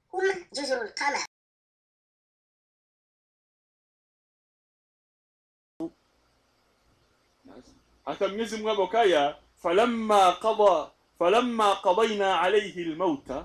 هم جزر القمر hata Mwenyezi Mungu hapo kaya falamma qada falamma qadayna alayhi almauta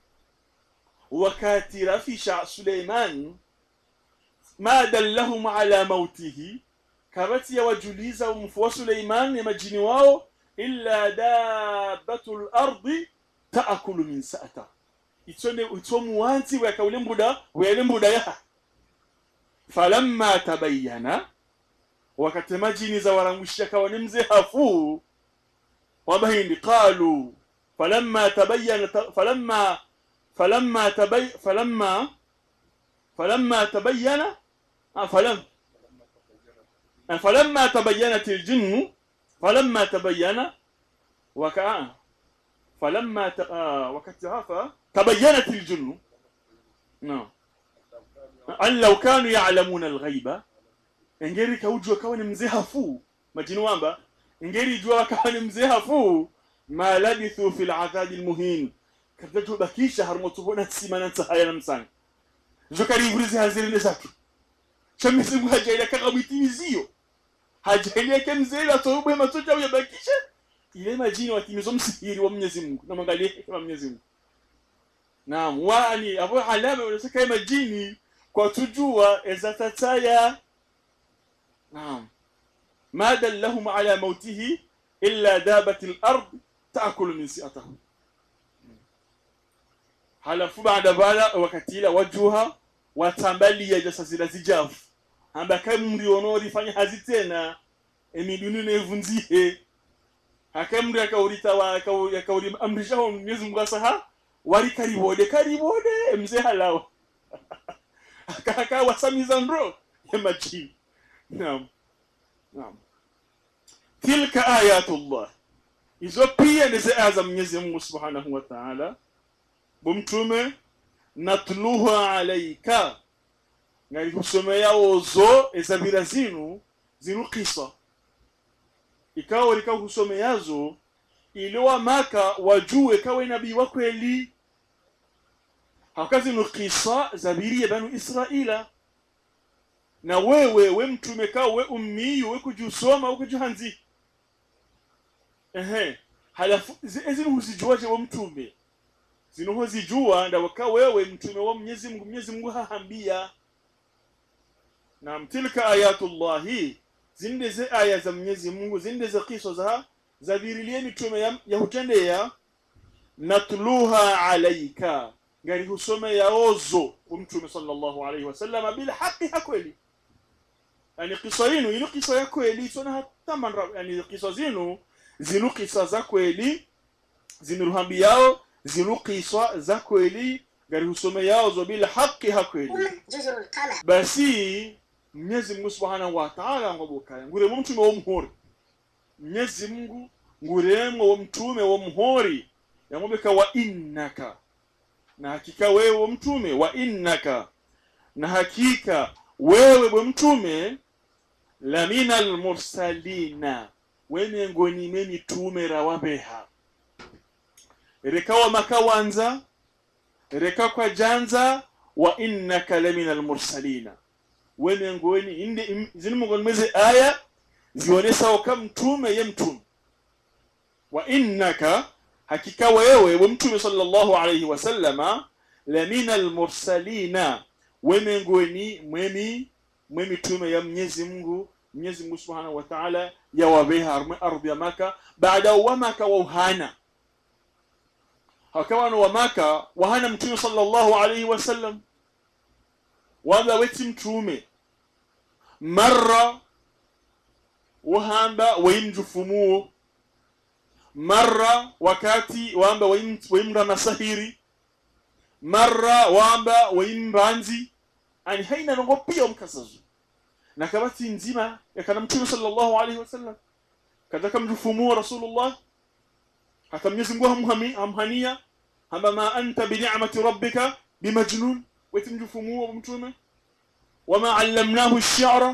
wakati rafisha Suleiman ma dallahum ala mautihi kabati ya wajuliza umfu wa Suleiman ya majini wao illa dabatu lardi taakulu min sa'ata itsone itsomu wanzi wakaule mbuda wele mbuda ya falamma tabayyana wakati majini za warangushia kawa ni mzee hafuu wabahindi qalu falamma tabayyana falamma falamma tabay falamma falamma tabayyana ah, falam ah, falamma tabayyanat aljinnu falamma tabayyana waka falamma ta, ah, wakati hafa tabayyanat aljinnu no an law kanu ya'lamuna alghaiba engeri kaujua kawa ni mzee hafuu majini wamba engeri jua kawa ni mzee hafuu ma labithu fi ladhabi lmuhin katachobakisha harumotubona tsimana tsahaya na msanga zokarivurizi hazirine zatu chamisimu hajaila kakabwitimiziyo hajaile ke mzee atoubwe matocha uyabakisha ile majini watimizo msihiri wa Mwenyezi Mungu na mwangalie hekima ya Mwenyezi Mungu naam wani abo alama unasaka majini kwa tujua ezatataya نعم ما دلهم على موته إلا دابة الأرض تأكل من سئته halafu baada bala wakatila wajuha watambalia jasazila zijafu ambaka mri onorifanya hazi tena emiduni nevunzie hakamri akaurita wa akauri akauri amrishaho Mwenyezi Mungu asaha wali karibode karibode mzee halawa akaka wasamiza ndro ya majini Naam. Naam. Tilka ayatullah. Hizo pia ni aya za Mwenyezi Mungu Subhanahu wa Ta'ala. Bumtume natluha alayka. Ngali kusomea ozo ezabira zinu zinu kisa. Ikawa lika kusomeazo iliwa maka wajue kawe nabii wa kweli. Hakazi nu kisa zabiri ya banu Israila na wewe we mtume kao we ummiyu we kujusoma we kujuhanzi ehe halafu ezinu huzijuaje we mtume zinu huzijua ndawaka wewe mtume wa Mwenyezi Mungu Mwenyezi Mungu hahambia na tilka ayatullahi zinde ze aya za Mwenyezi Mungu zinde ze kiso za zabirilie mitume ya, ya hutendea natluha alaika ngari husome ya ozo mtume sallallahu alaihi wasallam bil haqi hakweli yani kisa yenu ino kisa ya kweli sona hata manra yani kisa zinu zinu kisa za kweli zinuruhambi yao zinu kisa za kweli ngari husome yao zo bil haqi hakweli هم جزر القمر basi Mwenyezi Mungu Subhanahu wa Ta'ala ngobukaya nguremo mtume wo muhori Mwenyezi Mungu nguremo wo mtume wo muhori yamubeka wa innaka na hakika wewe mtume wa innaka na hakika wewe bwe mtume la minal mursalina we miongoni mwe mitume rawabeha rekawa makawanza reka kwa janza wa innaka la minal mursalina we miongoni inde im- zini miongoni mweze aya zionesao ka mtume ye mtume wa innaka hakika wewe we mtume sallallahu alayhi wasallama la minal mursalina we miongoni mwemi mwe mitume ya Mwenyezi Mungu Mwenyezi Mungu Subhanahu wa Ta'ala ya wabeha arme ardhi ya Maka baada wa Maka wa uhana hakawa wa Maka wahana mtume sallallahu alayhi wasallam wamba weti mtume marra wahamba waimjufumuo marra wakati wamba waim- waimra masahiri marra wamba waimbanzi ani haina nongo pia omkasazo na kabati nzima yakana mtume sallallahu alaihi wasallam kadaka mjufumuo rasulullah hata mwenyezi mungu hamhami hamhania hamba ma anta bini'mati rabbika bimajnun weti mjufumuo mtume wama allamnahu ash-shi'ra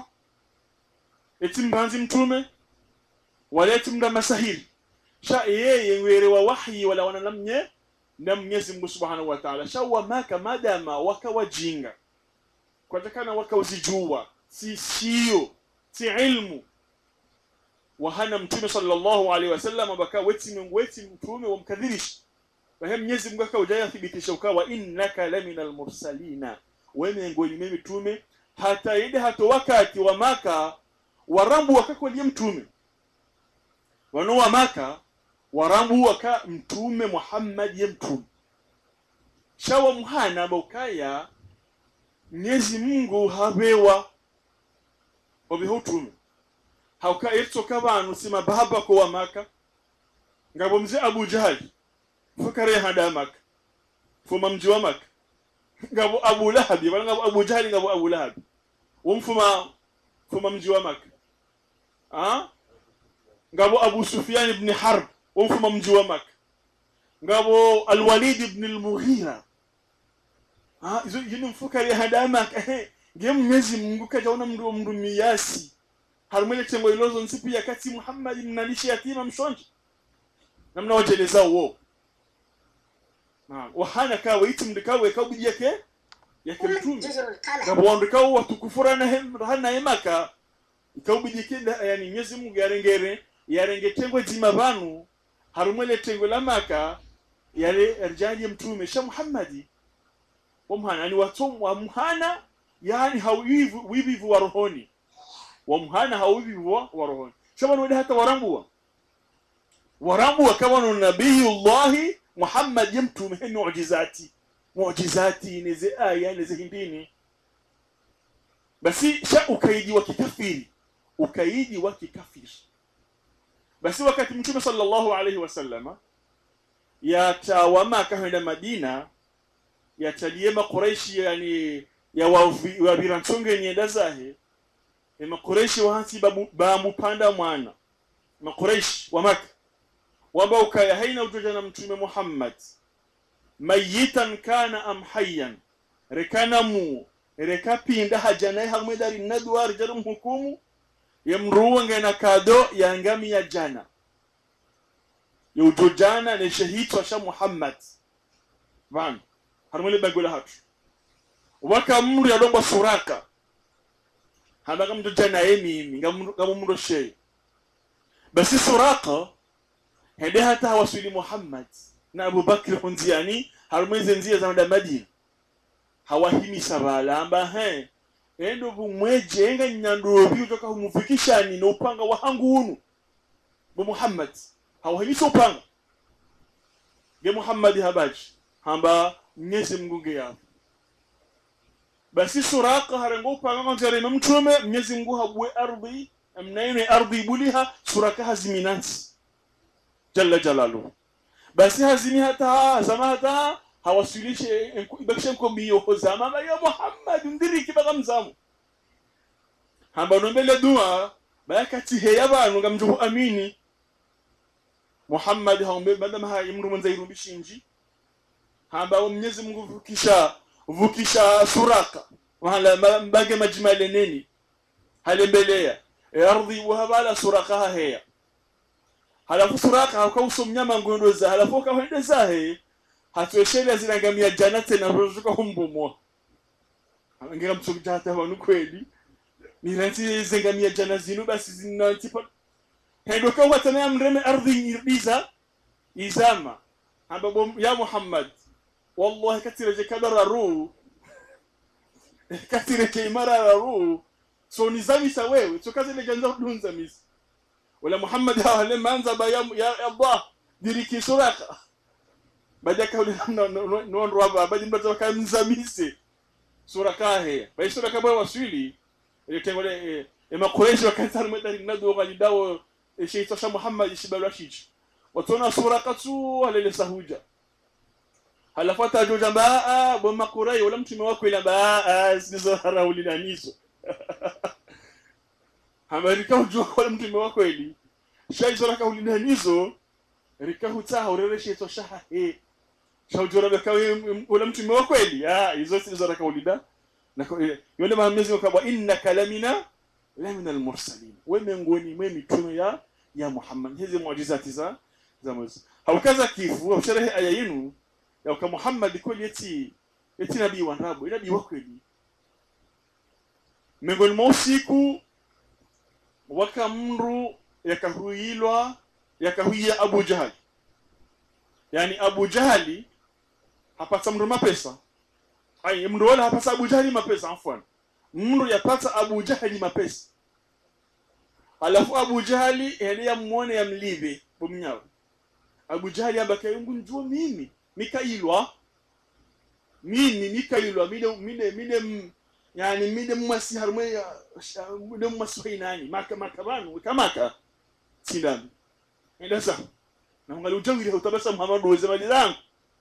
eti mbanzi mtume wala eti mda masahiri sha yeye ngwere wa wahyi wala wana namnye na mwenyezi mungu subhanahu wa taala shawa maka madama wakawajinga kwatakana wakawazijua si sio si ilmu wahana mtume sallallahu alaihi wasallam baka weti mungu weti mtume wamkadhirisha bahe mwenyezi mungu akaujaya thibitisha ukawa innaka lamina almursalina we miongoni mwe mitume hata ile hato wakati wa maka warambu wakakwalia mtume wano wa maka warambu waka mtume muhammad ye mtume shawa muhana bokaya mwenyezi mungu habewa obeho utume hauka etsoka abantu sima baba ko wa maka ngabo mze abu jahali fakare hada maka fuma mji wa maka ngabo abu lahabi wala ngabo abu jahali ngabo abu lahabi wumfuma fuma mji wa maka ah ngabo abu sufyan ibn harb wumfuma mji wa maka ngabo alwalid ibn almughira ah izo yini mfukari hada maka ngiye mwenyezi mungu kajaona mndu mndu miyasi harumwele tengo ilozo nsipi ya kati muhammadi mnalisha yatima mshonji namna wajeleza uwo na wahana kawe iti mdikawe kabudi yake yake mtume جزر القلم ngabo wandikawo watukufura na hem hana emaka ikawubidi kida yani nyezi mungu yarengere yarenge tengo jima banu harumwele tengo la maka yale erjani mtume sha muhammadi wamhana ni watum wa muhana yani hawivu wivivu wa rohoni wa muhana hawivivu wa wa rohoni shabana wale hata warambua warambua kama no nabiyullahi muhammad ye mtume he mu'jizati mu'jizati neze aya neze hindini basi sha ukaiji wa kikafiri ukaiji wa kikafiri basi wakati mtume sallallahu alaihi wasallama yatawama akaenda madina yatalie makuraishi yani ya wavi- wavirantsonge nyenda zahe e makuraishi wahansi babu- bamupanda mwana makuraishi wa maka wamba ukaya haina utoja na mtume muhammad mayitan kana am hayyan rekana mu rekapinda hajanaye hamwe dari nadwa rijarum hukumu yamruwa ngena kado ya ngami ya jana yujojana ne shahid sha muhammad van harmule bagola hatu waka mru ya domba suraka hamba kam jana yemi ngam ngam mru shay basi suraka hende hata hawasuli muhammad na abubakr hunziani harumwe nzia za madina hawahimi sabala amba he endo bumweje enga nyandobi utoka humufikishani na upanga wa hangu unu bu muhammad hawahimisa upanga ge muhammadi habaji hamba mnyezi mgunge yapo basi suraka harengo upanga kanzarema mtume mnyezi mngu habwe ardhi mnaine ardhi buliha suraka haziminansi jalla jalaluhu basi hazimi hata zama hata hawasilishe ibakishe nkombiyo zama ba ya muhammad ndiriki baka mzamu hamba nombele dua bayakati he yabantu ngamjuhu amini muhammad haumbe madama ha imru mwenza irumbishinji hamba wa mwenyezi mungu vukisha vukisha suraka wahala ma- mbage majimale neni halembelea e ardhi wahabala suraka ha heya halafu suraka hakauso mnyama ngondoza halafu kawendezahe hatueshele zirangamia jana tena rozuka humbumwa ngira mtsukija hata wanu kweli niranti zengamia jana zinu basi zinantipa hendo kwa watana mreme ardhi irdiza izama ambapo ya Muhammad wallahi katire je kadara ru katire ke imara ru so nizamisa wewe so kazi ile janza dunza misi wala Muhammad hawale manza ba ya, ya Allah diriki suraka baada kauli non rwaba baada mbaza kamzamise suraka he baada suraka bwa waswili ile tengole e, e makureishi wakati mwenda nadu walidawo e, sheitwa sha Muhammad shibalwa shichi watona suraka tu alele sahuja halafata joja baa bwa makurai wala mtume wako ila baa sizo haraulilanizo hamarika ujua wala mtume wa kweli shaizo raka ulidanizo rika hutaha urereshe to shaha he shaujora baka wala mtume wa kweli ah hizo sizo raka ulida na kwa- eh, yule mahamezi wakabwa innaka lamina lamina almursalin we miongoni mwe mitume ya ya Muhammad hizi muujizati za za Musa haukaza kifu au sherehe aya yenu yauka muhammad kweli yeti yeti nabii wa ndabu nabii wa kweli miongoni mwa usiku waka mru yakahuilwa yakahuia abu jahali yani abu jahali hapata mru mapesa ai mru wala hapata abu jahali mapesa afwan mru yapata abu jahali mapesa alafu abu jahali heliya mwone yamlive bomnyawe abu jahali abakayungu njuo mimi mikailwa mimi mikailwa mine mine mine m- yani mine mmasi harumwe ya sha- mine mmasi fainani maka maka banu kamaka sindami enda sa na ngali ujawiri utabasa muhammadu weze mali zangu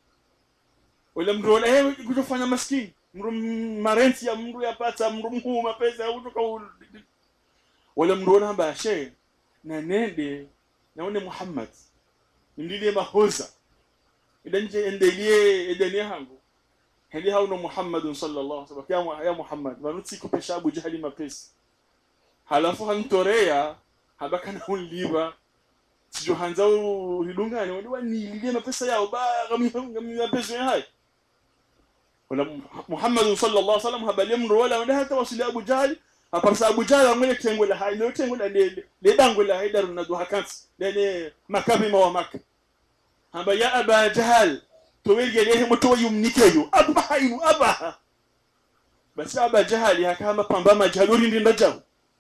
wala mru wala hewe kujofanya maskini mru m- marenti ya mru yapata mru mkuu mapesa utoka u- wala mru wala hamba she na nende naone muhammad ndile mahoza idanje endelie edenie hangu heli hauno muhammadun sallallahu alaihi wasallam ya, ya muhammad vanuti kupesha abu jahali mapesi halafu hantorea habaka na unliba sijo hanza ulidungane wali wanililie mapesa yao ba gami mapesa ya hai wala muhammadun sallallahu alaihi wasallam habali mro wala wanda hata wasili abu jahali aparsa abu jahali amwe tengo la hai lo tengo la le le dango la hai daru na do hakansi lene makabi ma wa makka hamba ya aba jahal to welgelehe mo to yumnikeyo abaha inu abaha basi aba jahali hakama pamba majaluri ndinda jaw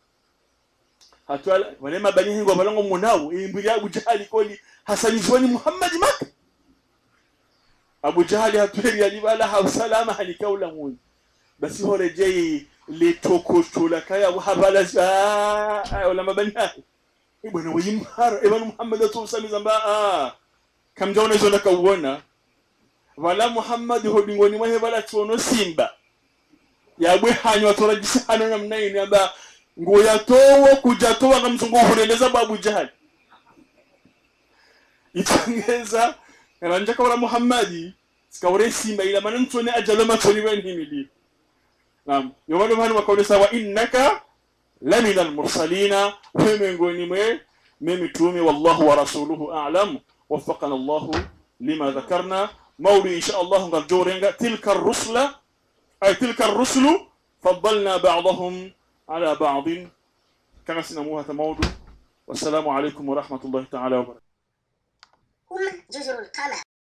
hatwala wale mabani hengo balango munawo imbiri abu jahali koli hasani zoni muhammad mak abu jahali hatweli alibala ha salama halikaula mun basi horejei le tokotola kaya habala ah wala mabani hayo bwana wayimhara ebana muhammad atusamiza mba ah kamjaona izo nakauona wala muhammadi hodingoni mwahe wala tuono simba yabwe hanywa torajisa hano namna ini amba ngo yatowo kujatowa ngamzungu huleleza babu jahali itangeza ranja kawala muhammadi sikawore simba ila mana ntone ajalo matoni wen himili nam yomano hanu wakaonesa wa innaka lamina almursalina we miongoni mwe mimitume wallahu wa rasuluhu a'lam وفقنا الله لما ذكرنا مولي إن شاء الله نرجورنga تلك الرسل أي تلك الرسل فضلنا بعضهم على بعض كما سنموها تموضوا والسلام عليكم ورحمة الله تعالى وبركاته هم جزر القمر